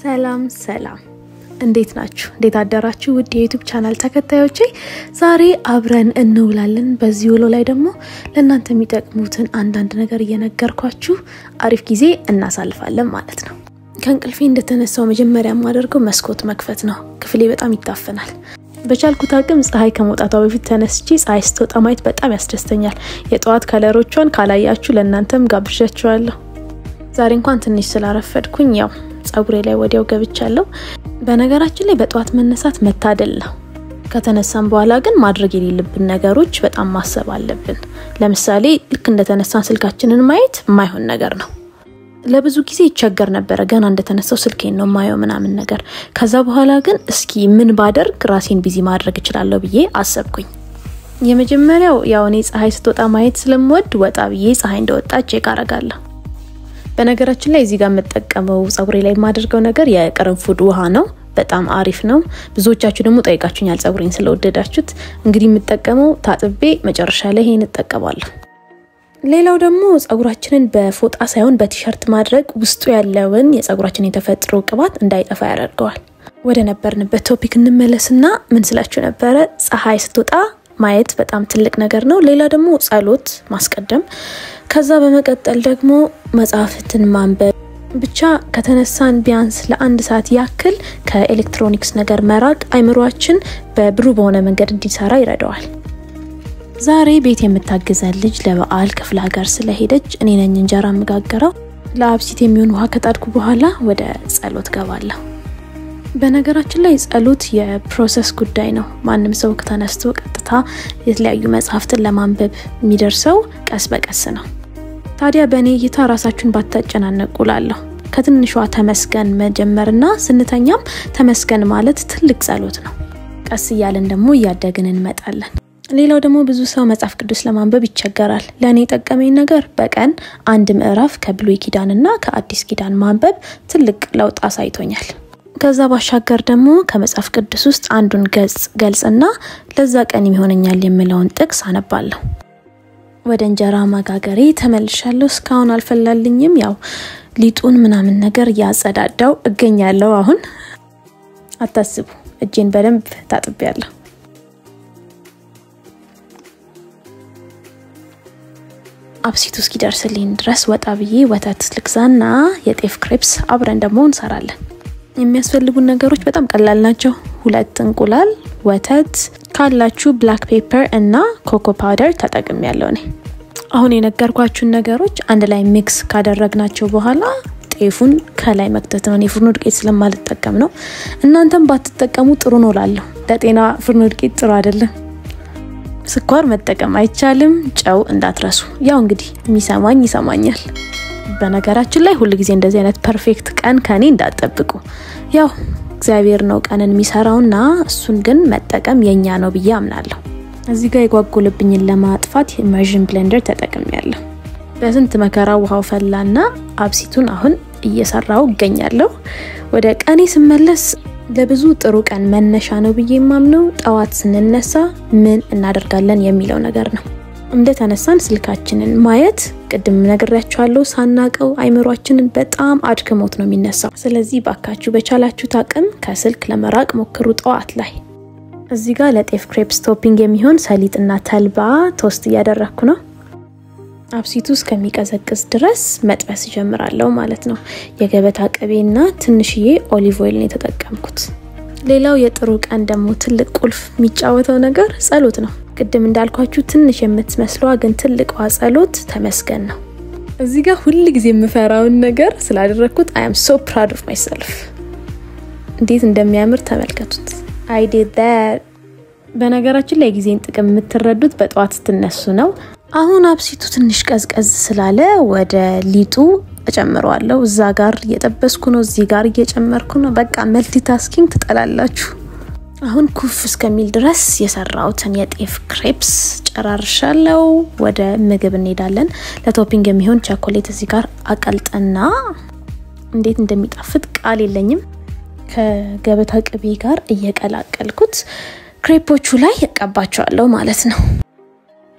ሰላም ሰላም፣ እንዴት ናችሁ? እንዴት አደራችሁ? ውድ የዩቱብ ቻናል ተከታዮቼ ዛሬ አብረን እንውላለን። በዚህ ውሎ ላይ ደግሞ ለእናንተ የሚጠቅሙትን አንዳንድ ነገር እየነገርኳችሁ አሪፍ ጊዜ እናሳልፋለን ማለት ነው። ከእንቅልፌ እንደተነሳው መጀመሪያ የማደርገው መስኮት መክፈት ነው። ክፍሌ በጣም ይታፈናል። በቻልኩት አቅም ፀሐይ ከመውጣቷ በፊት ተነስቼ ፀሐይ ስትወጣ ማየት በጣም ያስደስተኛል። የጠዋት ከለሮቿን ካላያችሁ ለእናንተም ጋብዣችኋለሁ። ዛሬ እንኳን ትንሽ ስላረፈድኩኝ ያው ጸጉሬ ላይ ወዲያው ገብቻለሁ። በነገራችን ላይ በጠዋት መነሳት መታደል ነው። ከተነሳን በኋላ ግን ማድረግ የሌለብን ነገሮች በጣም ማሰብ አለብን። ለምሳሌ ልክ እንደተነሳን ስልካችንን ማየት የማይሆን ነገር ነው። ለብዙ ጊዜ ይቸገር ነበረ። ገና እንደተነሳው ስልኬን ነው ማየው ምናምን ነገር። ከዛ በኋላ ግን እስኪ ምን ባደርግ ራሴን ቢዚ ማድረግ እችላለሁ ብዬ አሰብኩኝ። የመጀመሪያው ያው እኔ ፀሐይ ስትወጣ ማየት ስለምወድ ወጣ ብዬ ፀሐይ እንደወጣች ቼክ አረጋለሁ። በነገራችን ላይ እዚህ ጋር የምጠቀመው ጸጉሬ ላይ የማደርገው ነገር የቅርንፉድ ውሃ ነው። በጣም አሪፍ ነው። ብዙዎቻችሁ ደግሞ ጠይቃችሁኛል ጸጉሬን ስለወደዳችሁት። እንግዲህ የምጠቀመው ታጥቤ መጨረሻ ላይ ይሄን እጠቀማለሁ። ሌላው ደግሞ ጸጉራችንን በፎጣ ሳይሆን በቲሸርት ማድረግ ውስጡ ያለውን የጸጉራችን የተፈጥሮ ቅባት እንዳይጠፋ ያደርገዋል። ወደ ነበርንበት ቶፒክ እንመለስና ምን ስላችሁ ነበረ? ፀሐይ ስትወጣ ማየት በጣም ትልቅ ነገር ነው። ሌላ ደግሞ ጸሎት ማስቀደም፣ ከዛ በመቀጠል ደግሞ መጽሐፍትን ማንበብ። ብቻ ከተነሳን ቢያንስ ለአንድ ሰዓት ያክል ከኤሌክትሮኒክስ ነገር መራቅ አይምሯችን በብሩህ በሆነ መንገድ እንዲሰራ ይረዳዋል። ዛሬ ቤት የምታግዘን ልጅ ለበዓል ክፍለ ሀገር ስለሄደች እኔ ነኝ እንጀራ የምጋገረው። ለአብሲት የሚሆን ውሃ ከጣድኩ በኋላ ወደ ጸሎት ገባለሁ። በነገራችን ላይ ጸሎት የፕሮሰስ ጉዳይ ነው። ማንም ሰው ተነስቶ ቀጥታ የተለያዩ መጽሐፍትን ለማንበብ የሚደርሰው ቀስ በቀስ ነው። ታዲያ በእኔ እይታ ራሳችሁን ባታጨናነቁ ላለሁ ከትንሿ ተመስገን መጀመርና ስንተኛም ተመስገን ማለት ትልቅ ጸሎት ነው። ቀስ እያለን ደግሞ እያደግን እንመጣለን። ሌላው ደግሞ ብዙ ሰው መጽሐፍ ቅዱስ ለማንበብ ይቸገራል። ለእኔ የጠቀመኝ ነገር በቀን አንድ ምዕራፍ ከብሉይ ኪዳንና ከአዲስ ኪዳን ማንበብ ትልቅ ለውጥ አሳይቶኛል። ከዛ ባሻገር ደግሞ ከመጽሐፍ ቅዱስ ውስጥ አንዱን ገጽ ገልጽና ለዛ ቀን የሚሆነኛል የምለውን ጥቅስ አነባለሁ። ወደ እንጀራ ማጋገሬ ተመልሻለሁ። እስካሁን አልፈላልኝም። ያው ሊጡን ምናምን ነገር እያጸዳዳው እገኛለሁ። አሁን አታስቡ፣ እጄን በደንብ ታጥቤያለሁ። አብሲቱ እስኪደርስልኝ ድረስ ወጣ ብዬ ወተት ልግዛና የጤፍ ክሬፕስ አብረን ደግሞ እንሰራለን። የሚያስፈልጉን ነገሮች በጣም ቀላል ናቸው። ሁለት እንቁላል፣ ወተት ካላችሁ ብላክ ፔፐር እና ኮኮ ፓውደር ተጠቅም ያለው እኔ። አሁን የነገርኳችሁን ነገሮች አንድ ላይ ሚክስ ካደረግናቸው በኋላ ጤፉን ከላይ መክተት ነው። እኔ ፍርኖ ዱቄት ስለማልጠቀም ነው። እናንተም ባትጠቀሙ ጥሩ ነው ላለሁ። ለጤና ፍርኖ ዱቄት ጥሩ አይደለም። ስኳር መጠቀም አይቻልም። ጨው እንዳትረሱ። ያው እንግዲህ የሚሰማኝ ይሰማኛል። በነገራችን ላይ ሁል ጊዜ እንደዚህ አይነት ፐርፌክት ቀን ከኔ እንዳጠብቁ። ያው እግዚአብሔር ነው ቀንን የሚሰራውና እሱን ግን መጠቀም የኛ ነው ብዬ አምናለሁ። እዚህ ጋር የጓጎለብኝን ለማጥፋት ኢመርዥን ብሌንደር ተጠቅሜያለሁ። በስንት መከራ ውሃው ፈላና አብሲቱን አሁን እየሰራው እገኛለሁ። ወደ ቀኔ ስመለስ ለብዙ ጥሩ ቀን መነሻ ነው ብዬ የማምነው ጠዋት ስንነሳ ምን እናደርጋለን የሚለው ነገር ነው። እንደተነሳን ስልካችንን ማየት ቅድም ነግሬያችኋለሁ፣ ሳናቀው አይምሯችንን በጣም አድክሞት ነው የሚነሳው። ስለዚህ ባካችሁ በቻላችሁት አቅም ከስልክ ለመራቅ ሞክሩ ጠዋት ላይ። እዚህ ጋር ለጤፍ ክሬፕስ ቶፒንግ የሚሆን ሰሊጥና ተልባ ቶስት እያደረግኩ ነው። አብሲቱ እስከሚቀዘቅዝ ድረስ መጥበስ ጀምራለሁ ማለት ነው። የገበታ ቅቤና ትንሽዬ ኦሊቭ ኦይል ነው የተጠቀምኩት። ሌላው የጥሩ ቀን ደግሞ ትልቅ ቁልፍ የሚጫወተው ነገር ጸሎት ነው። ቅድም እንዳልኳችሁ ትንሽ የምትመስለዋ ግን ትልቋ ጸሎት ተመስገን ነው። እዚህ ጋር ሁል ጊዜ የምፈራውን ነገር ስላደረግኩት አይ አም ሶ ፕራውድ ኦፍ ማይሰልፍ። እንዴት እንደሚያምር ተመልከቱት። አይ ዲድ ዳት። በነገራችን ላይ ጊዜን ጥቅም የምትረዱት በጠዋት ስትነሱ ነው። አሁን አብሲቱ ትንሽ ቀዝቀዝ ስላለ ወደ ሊጡ እጨምረዋለሁ። እዛ ጋር እየጠበስኩ ነው፣ እዚህ ጋር እየጨመርኩ ነው። በቃ መልቲታስኪንግ ትጠላላችሁ። አሁን ኩፍ እስከሚል ድረስ የሰራሁትን የጤፍ ክሬፕስ ጨራርሻለሁ። ወደ ምግብ እንሄዳለን። ለቶፒንግ የሚሆን ቸኮሌት እዚህ ጋር አቀልጥና እንዴት እንደሚጣፍጥ ቃል የለኝም። ከገበታ ቅቤ ጋር እየቀላቀልኩት ክሬፖቹ ላይ እቀባቸዋለሁ ማለት ነው።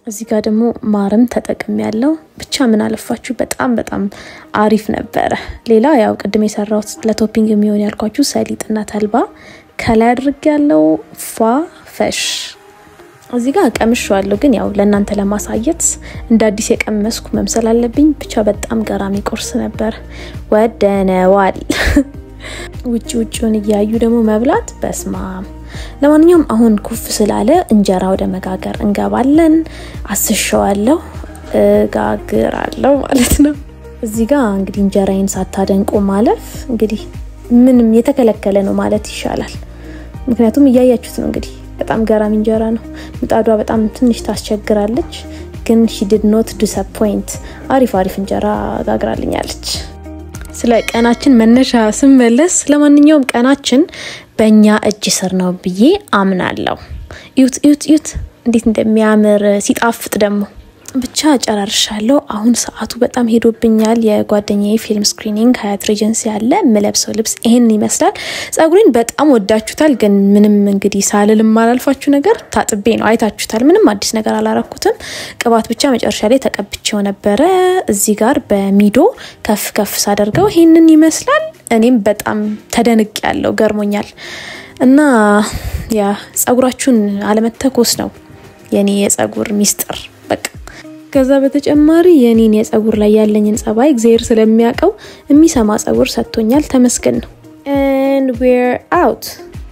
እዚህ ጋር ደግሞ ማርም ተጠቅም ያለው ብቻ ምን አለፋችሁ በጣም በጣም አሪፍ ነበረ። ሌላ ያው ቅድም የሰራሁት ለቶፒንግ የሚሆን ያልኳችሁ ሰሊጥና ተልባ ከላይ አድርግ ያለው ፏ ፈሽ እዚህ ጋር ቀምሼዋለሁ፣ ግን ያው ለእናንተ ለማሳየት እንደ አዲስ የቀመስኩ መምሰል አለብኝ። ብቻ በጣም ገራሚ ቁርስ ነበር፣ ወደነዋል። ውጭ ውጭውን እያዩ ደግሞ መብላት በስማም። ለማንኛውም አሁን ኩፍ ስላለ እንጀራ ወደ መጋገር እንገባለን። አስሸዋለሁ፣ እጋግራለሁ ማለት ነው። እዚህ ጋር እንግዲህ እንጀራዬን ሳታደንቁ ማለፍ እንግዲህ ምንም የተከለከለ ነው ማለት ይሻላል። ምክንያቱም እያያችሁት ነው እንግዲህ በጣም ገራሚ እንጀራ ነው። ምጣዷ በጣም ትንሽ ታስቸግራለች፣ ግን ሺ ዲድ ኖት ዲስአፖይንት አሪፍ አሪፍ እንጀራ ጋግራልኛለች። ስለ ቀናችን መነሻ ስመለስ፣ ለማንኛውም ቀናችን በእኛ እጅ ስር ነው ብዬ አምናለሁ። እዩት እዩት እዩት እንዴት እንደሚያምር ሲጣፍጥ ደግሞ ብቻ ጨራርሻለሁ። አሁን ሰዓቱ በጣም ሄዶብኛል። የጓደኛዬ ፊልም ስክሪኒንግ ሀያት ሬጀንሲ ያለ የምለብሰው ልብስ ይሄንን ይመስላል። ጸጉሬን በጣም ወዳችሁታል፣ ግን ምንም እንግዲህ ሳልል የማላልፋችሁ ነገር ታጥቤ ነው። አይታችሁታል። ምንም አዲስ ነገር አላረኩትም። ቅባት ብቻ መጨረሻ ላይ ተቀብቼው ነበረ። እዚህ ጋር በሚዶ ከፍ ከፍ ሳደርገው ይሄንን ይመስላል። እኔም በጣም ተደንቅ ያለው ገርሞኛል። እና ያ ጸጉራችሁን አለመተኮስ ነው የኔ የጸጉር ሚስጥር በቃ ከዛ በተጨማሪ የኔን የጸጉር ላይ ያለኝን ጸባይ እግዚአብሔር ስለሚያውቀው የሚሰማ ጸጉር ሰጥቶኛል። ተመስገን ነው። and we're out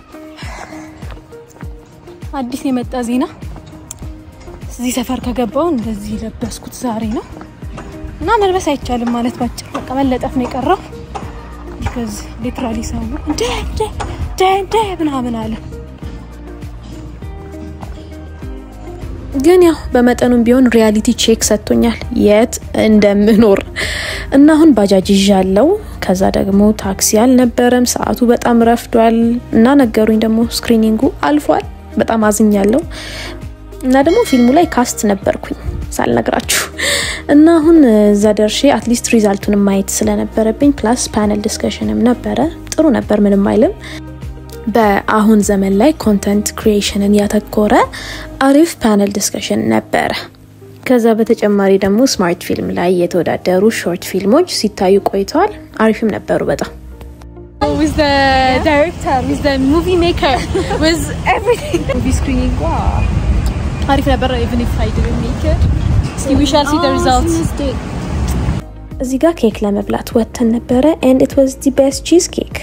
አዲስ የመጣ ዜና እዚህ ሰፈር ከገባው እንደዚህ ለበስኩት ዛሬ ነው እና መልበስ አይቻልም ማለት ባጭር በቃ መለጠፍ ነው የቀረው። ከዚህ ሊትራሊ ሰው እንደ እንደ እንደ ምናምን አለ ግን ያው በመጠኑም ቢሆን ሪያሊቲ ቼክ ሰጥቶኛል የት እንደምኖር እና አሁን ባጃጅ ይዣለው። ከዛ ደግሞ ታክሲ አልነበረም፣ ሰዓቱ በጣም ረፍዷል እና ነገሩኝ ደግሞ ስክሪኒንጉ አልፏል። በጣም አዝኛለሁ እና ደግሞ ፊልሙ ላይ ካስት ነበርኩኝ ሳልነግራችሁ እና አሁን እዛ ደርሼ አትሊስት ሪዛልቱን ማየት ስለነበረብኝ ፕላስ ፓነል ዲስከሽንም ነበረ። ጥሩ ነበር፣ ምንም አይልም። በአሁን ዘመን ላይ ኮንተንት ክሪኤሽንን ያተኮረ አሪፍ ፓነል ዲስከሽን ነበረ። ከዛ በተጨማሪ ደግሞ ስማርት ፊልም ላይ የተወዳደሩ ሾርት ፊልሞች ሲታዩ ቆይተዋል። አሪፍም ነበሩ በጣም with the director, with the movie maker, with everything. Movie screening, wow. አሪፍ ነበረ even if I didn't make it. See, we shall see the results. እዚህ ጋር ኬክ ለመብላት ወጥተን ነበረ and it was the best cheese cake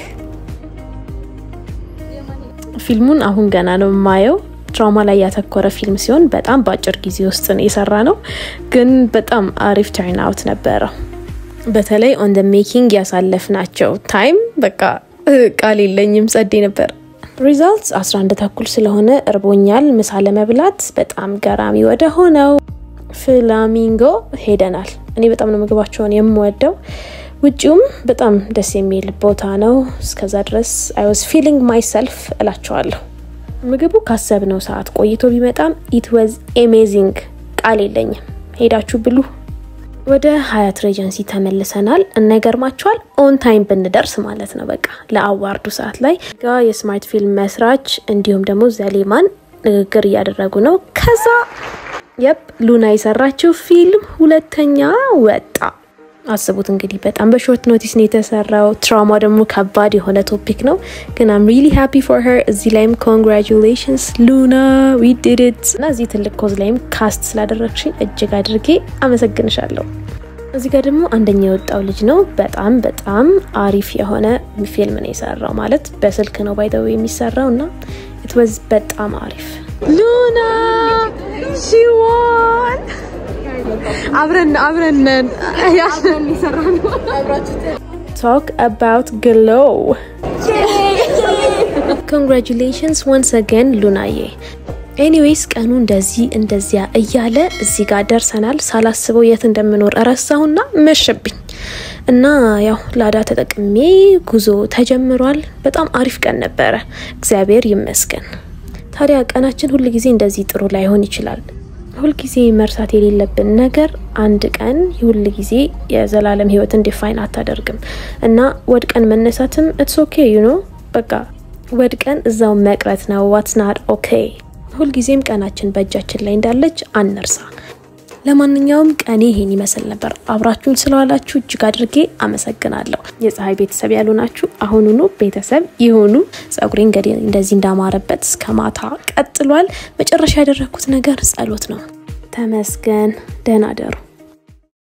ፊልሙን አሁን ገና ነው የማየው። ትራውማ ላይ ያተኮረ ፊልም ሲሆን በጣም በአጭር ጊዜ ውስጥ የሰራ ነው፣ ግን በጣም አሪፍ ተርን አውት ነበረው። በተለይ ኦን ደ ሜኪንግ ያሳለፍናቸው ታይም በቃ ቃል የለኝም፣ ጸዴ ነበር። ሪዛልትስ 11 ተኩል ስለሆነ እርቦኛል። ምሳ ለመብላት በጣም ገራሚ ወደ ሆነው ፍላሚንጎ ሄደናል። እኔ በጣም ነው ምግባቸውን የምወደው። ውጭውም በጣም ደስ የሚል ቦታ ነው። እስከዛ ድረስ አይ ዋዝ ፊሊንግ ማይሰልፍ እላቸዋለሁ። ምግቡ ካሰብነው ሰዓት ቆይቶ ቢመጣም ኢት ዋዝ አሜዚንግ ቃል የለኝም። ሄዳችሁ ብሉ። ወደ ሀያት ሬጀንሲ ተመልሰናል እና ይገርማችኋል ኦን ታይም ብንደርስ ማለት ነው። በቃ ለአዋርዱ ሰዓት ላይ ጋ የስማርት ፊልም መስራች እንዲሁም ደግሞ ዘሌማን ንግግር እያደረጉ ነው። ከዛ የፕ ሉና የሰራችው ፊልም ሁለተኛ ወጣ። አስቡት እንግዲህ በጣም በሾርት ኖቲስ ነው የተሰራው። ትራውማ ደግሞ ከባድ የሆነ ቶፒክ ነው፣ ግን አም ሪሊ ሃፒ ፎር ሄር። እዚህ ላይም ኮንግራቹሌሽንስ ሉና ዊ ዲድ ኢት እና እዚህ ትልቅ ኮዝ ላይም ካስት ስላደረግሽኝ እጅግ አድርጌ አመሰግንሻለሁ። እዚህ ጋር ደግሞ አንደኛ የወጣው ልጅ ነው። በጣም በጣም አሪፍ የሆነ ፊልም ነው የሰራው። ማለት በስልክ ነው ባይተው የሚሰራው እና ኢት ዋዝ በጣም አሪፍ ሉና ሺ ዋን አብረን አብረን ያለን ይሰራል። ቶክ አባውት ግሎ ኮንግራቹሌሽንስ ዋንስ አገን ሉናዬ። ኤኒዌይስ ቀኑ እንደዚህ እንደዚያ እያለ እዚህ ጋር ደርሰናል። ሳላስበው የት እንደምኖር እረሳሁና መሸብኝ እና ያው ላዳ ተጠቅሜ ጉዞ ተጀምሯል። በጣም አሪፍ ቀን ነበረ፣ እግዚአብሔር ይመስገን። ታዲያ ቀናችን ሁል ጊዜ እንደዚህ ጥሩ ላይሆን ይችላል። ሁልጊዜ መርሳት የሌለብን ነገር አንድ ቀን ሁል ጊዜ የዘላለም ሕይወትን ዲፋይን አታደርግም እና ወድቀን መነሳትም ኢትስ ኦኬ ዩ ኖ በቃ ወድቀን እዛው መቅረት ነው ዋትስ ናት ኦኬ። ሁልጊዜም ቀናችን በእጃችን ላይ እንዳለች አንርሳ። ለማንኛውም ቀኔ ይሄን ይመስል ነበር። አብራችሁን ስለዋላችሁ እጅግ አድርጌ አመሰግናለሁ። የፀሐይ ቤተሰብ ያሉ ናችሁ፣ አሁኑኑ ቤተሰብ ይሁኑ። ጸጉሬ እንግዲህ እንደዚህ እንዳማረበት እስከ ማታ ቀጥሏል። መጨረሻ ያደረግኩት ነገር ጸሎት ነው። ተመስገን። ደህና ደሩ።